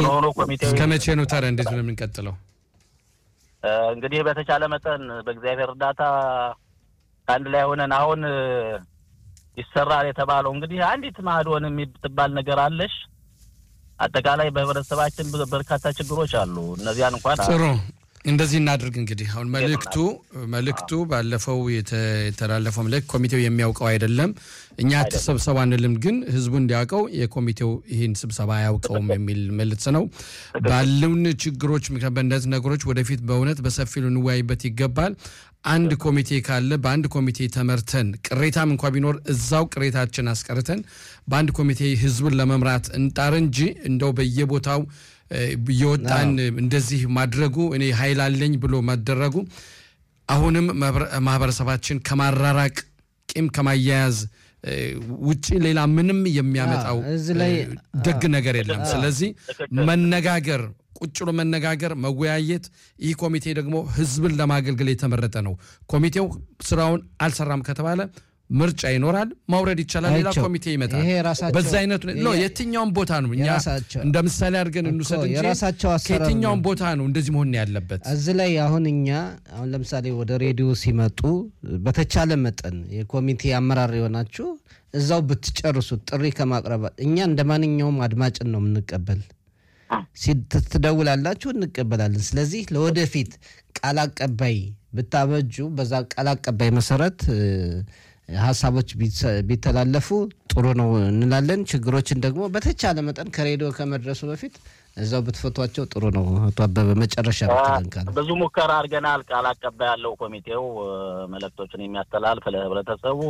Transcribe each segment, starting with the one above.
ስለሆነ ኮሚቴው እስከ መቼ ነው ታዲያ እንዴት ነው የምንቀጥለው? እ፣ እንግዲህ በተቻለ መጠን በእግዚአብሔር እርዳታ ከአንድ ላይ ሆነን አሁን እ፣ ይሰራል የተባለው እንግዲህ አንዲት ማዕዶን የምትባል ነገር አለሽ። አጠቃላይ በህብረተሰባችን ብዙ በርካታ ችግሮች አሉ። እነዚያን እንኳን ጥሩ እንደዚህ እናድርግ እንግዲህ አሁን መልእክቱ መልእክቱ ባለፈው የተ- የተላለፈው መልእክት ኮሚቴው የሚያውቀው አይደለም። እኛ ተሰብሰቡ አንልም፣ ግን ህዝቡ እንዲያውቀው የኮሚቴው ይህን ስብሰባ አያውቀውም የሚል መልእክት ነው። ባሉን ችግሮች ምክንያት በእነዚህ ነገሮች ወደፊት በእውነት በሰፊው ልንወያይበት ይገባል። አንድ ኮሚቴ ካለ በአንድ ኮሚቴ ተመርተን ቅሬታም እንኳ ቢኖር እዛው ቅሬታችን አስቀርተን በአንድ ኮሚቴ ህዝቡን ለመምራት እንጣር እንጂ እንደው በየቦታው እ፣ እየወጣን እንደዚህ ማድረጉ እኔ ኃይል አለኝ ብሎ ማደረጉ አሁንም ማህበረ- ማህበረሰባችን ከማራራቅ ቂም ከማያያዝ እ፣ ውጪ ሌላ ምንም የሚያመጣው አዎ፣ እዚህ ላይ እ፣ ደግ ነገር የለም። ስለዚህ መነጋገር ቁጭ ብሎ መነጋገር፣ መወያየት። ይህ ኮሚቴ ደግሞ ህዝብን ለማገልገል የተመረጠ ነው። ኮሚቴው ስራውን አልሰራም ከተባለ ምርጫ ይኖራል፣ ማውረድ ይቻላል፣ ሌላ አይቼው፣ ኮሚቴ ይመጣል። ይሄ ራሳቸው- በዛ አይነት ነው ይሄ- የትኛውም ቦታ ነው እኛ የራሳቸው- እንደ ምሳሌ አድርገን እንውሰድ እኮ እንጂ የራሳቸው አሰራር ከየትኛውም ነው። ቦታ ነው እንደዚህ መሆን ያለበት። እዚህ ላይ አሁን እኛ አሁን ለምሳሌ ወደ ሬዲዮ ሲመጡ በተቻለ መጠን የኮሚቴ አመራር የሆናችሁ እዛው ብትጨርሱት ጥሪ ከማቅረብ እኛ እንደ ማንኛውም አድማጭን ነው የምንቀበል። ሲ- ት- ትደውላላችሁ እንቀበላለን። ስለዚህ ለወደፊት ቃል አቀባይ ብታበጁ በዛ ቃል አቀባይ መሰረት እ፣ ሀሳቦች ቢሰ- ቢተላለፉ ጥሩ ነው እንላለን። ችግሮችን ደግሞ በተቻለ መጠን ከሬዲዮ ከመድረሱ በፊት እዛው ብትፈቷቸው ጥሩ ነው። አቶ አበበ መጨረሻ ብትለን ካለ ብዙ ሙከራ አድርገናል። ቃል አቀባይ ያለው ኮሚቴው እ፣ መልእክቶችን የሚያስተላልፍ ለህብረተሰቡ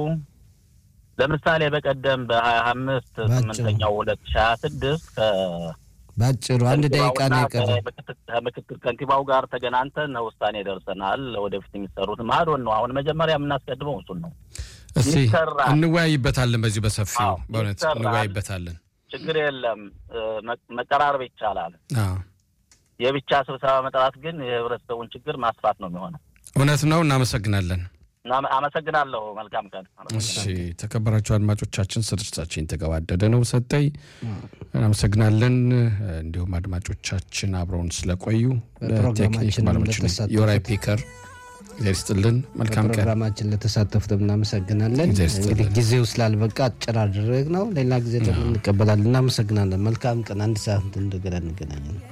ለምሳሌ በቀደም በሀያ አምስት ባጭሩ። ስምንተኛው ሁለት ሺ ሀያ ስድስት ባጭሩ አንድ ደቂቃ ነው የቀረ። ከምክትል ከንቲባው ጋር ተገናኝተን ውሳኔ ደርሰናል። ወደፊት የሚሰሩት ማዶን ነው። አሁን መጀመሪያ የምናስቀድመው እሱን ነው። እስቲ ይሰራል። እንወያይበታለን፣ በዚህ በሰፊው አዎ፣ በእውነት ይሰራል። እንወያይበታለን። ችግር የለም። እ፣ መ- መቀራረብ ይቻላል። አዎ፣ የብቻ ስብሰባ መጥራት ግን የህብረተሰቡን ችግር ማስፋት ነው የሚሆነው። እውነት ነው። እናመሰግናለን። እና አመሰግናለሁ። መልካም ቀን። እሺ ተከበራችሁ አድማጮቻችን ስርጭታችን የተገባደደ ነው። ሰጠኝ እናመሰግናለን። እንዲሁም አድማጮቻችን አብረውን ስለቆዩ ለቴክኒክ በፕሮግራማችን ባለሙያችን ለተሳተፉት የወራይ ፒከር እግዚአብሔር ይስጥልን። መልካም ቀን። በፕሮግራማችን ለተሳተፉት እናመሰግናለን። እግዚአብሔር ይስጥልን። እንግዲህ ጊዜው ስላልበቃ አጭር አድርግ ነው። ሌላ ጊዜ ደግሞ እንቀበላለን። እናመሰግናለን። መልካም ቀን። አንድ ሰዓት እንደገና እንገናኛለን።